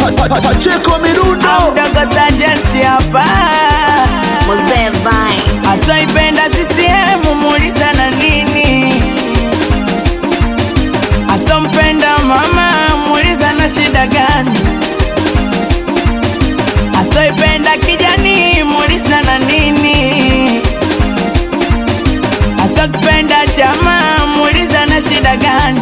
Pacheko Mirundo Mdogo Sajenti hapa Mzee Vai. asoipenda CCM muuliza na nini, asompenda mama muuliza na shida gani, asoipenda kijani muuliza na nini, asokipenda chama muuliza na shida gani.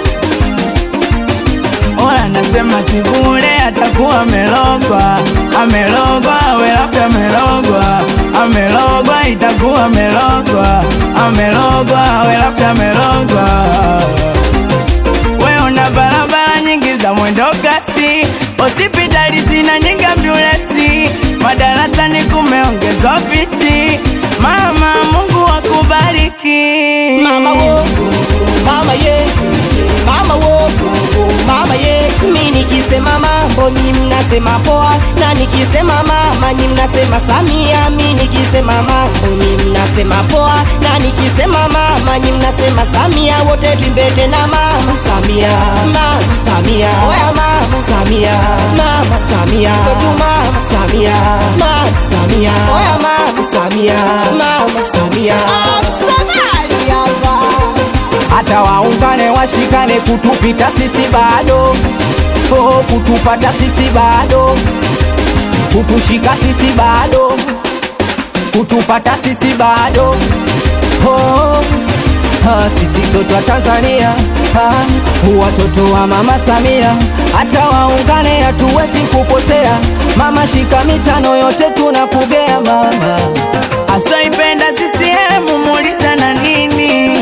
Oya nasema si bure, atakuwa amelogwa, amelogwa, we labda amelogwa, amelogwa, itakuwa amelogwa, amelogwa, we labda amelogwa. We una barabara nyingi za mwendo kasi, hospitali zina nyingi ambulesi, madarasani kumeongezwa viti. Mama, Mungu akubariki. Mama wo, mama ye, mama wo, mama ye. Mi nikisema mambo nyi mnasema poa, na nikisema mama nyi mnasema Samia. Mi nikisema mambo nyi mnasema poa, na nikisema mama nyi mnasema Samia. Wote tuimbete na mama Samia, mama Samia, oya mama Samia, mama Samia, kwetu mama Samia, mama Samia, oya mama Samia, mama Samia. Msomali hapa hata waungane washikane kutupita sisi bado oh, kutupata sisi bado kutushika sisi bado kutupata sisi bado oh, ah, sisi sote wa Tanzania ah, watoto wa mama Samia hata waungane hatuwezi kupotea mama shika mitano yote tunakugea mama asoipenda CCM muuliza na nini,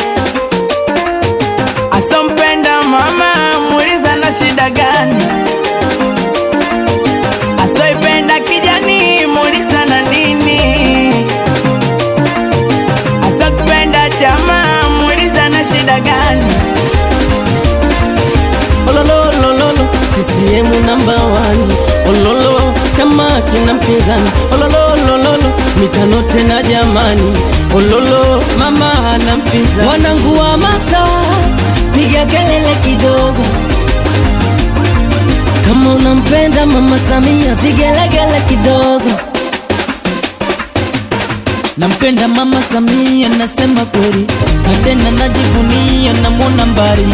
asompenda mama muuliza na shida gani, asoipenda kijani muuliza na nini, asokipenda chama muuliza na shida gani. olololololo CCM namba wani ololo chama kina mpinzani olololololo mitano tena jamani ololo mama hana mpinzani wanangu wa masa piga kelele kidogo kama unampenda mama Samia vigelegele kidogo nampenda mama Samia nasema kweli na tena najivunia namwona mbali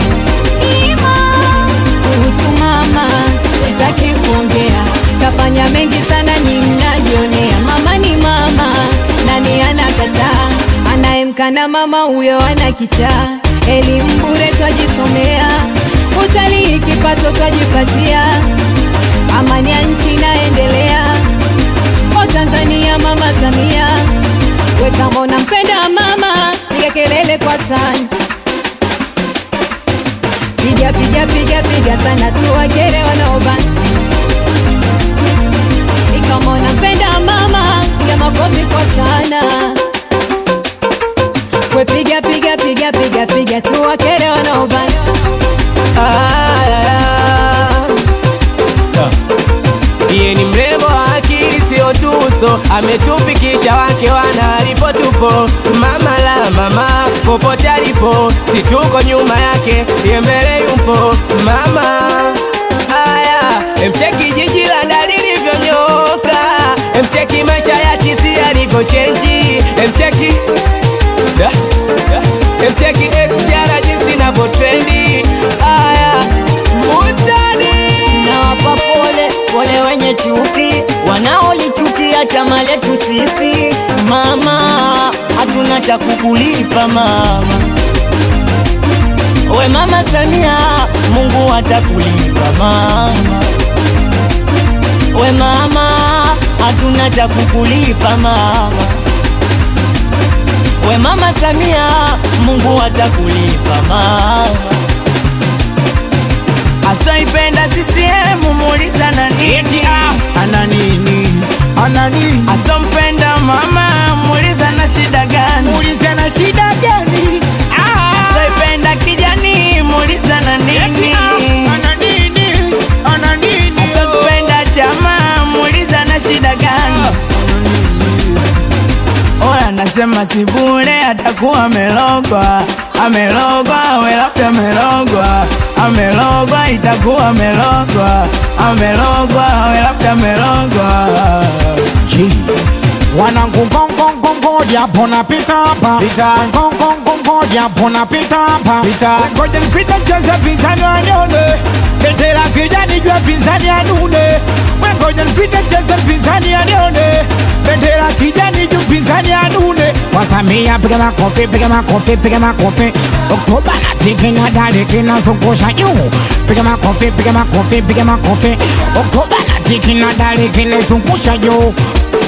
kuhusu mama sitaki kuongea, kafanya mengi sana, nyi mnajionea. Mama ni mama, nani anakataa? Anayemkana mama huyo ana kichaa. Elimu bure twajisomea, utalii kipato twajipatia, amani ya nchi inaendelea. O Tanzania, mama Samia, we kama unampenda mama, piga kelele kwa sana piga piga piga piga sana tuwakere wanaobana ikama unampenda mama piga makofi kwa sana we piga piga piga piga piga tuwakere wanaobana Iye ni mrembo wa akili sio tuso, ametufikisha wake wana alipo tupo. Mama la mama popote alipo, si tuko nyuma yake, ye mbele yupo. Mama aya, emcheki jiji la Dar lilivyonyoka, emcheki maisha ya tisi yalivyochenji, emcheki da, da, emcheki SGR jinsi inavyotrendi. Aya, mutani nawapa pole pole wenye chuki wanaolichukia chama letu sisi mama hatuna cha kukulipa mama we mama Samia Mungu atakulipa mama we mama hatuna cha kukulipa mama we mama Samia Mungu atakulipa mama asoipenda CCM muuliza na nini, ana nini ana nini asompenda mama muuliza na shida gani, muulize na shida gani Ah, asoipenda kijani muuliza na eti, nini, ah, ana nini ana nini asokipenda chama muuliza na shida gani. Oya nasema si bure, atakuwa amelogwa, amelogwa, we labda amelogwa, amelogwa, itakuwa amelogwa, amelogwa we labda amelogwa G. Wanangu ngongongongo japo napita hapa ngongongongo japo napita hapa ngoja nipite cheza pinzani wanione bendera kijani jua pinzani anune ngoja nipite cheza pinzani anione bendera kijani juu pinzani anune wasamia piga makofi piga makofi piga makofi Oktoba na tiki na dali kinazungusha juu piga makofi piga makofi piga makofi Oktoba na tiki na dali kinazungusha juu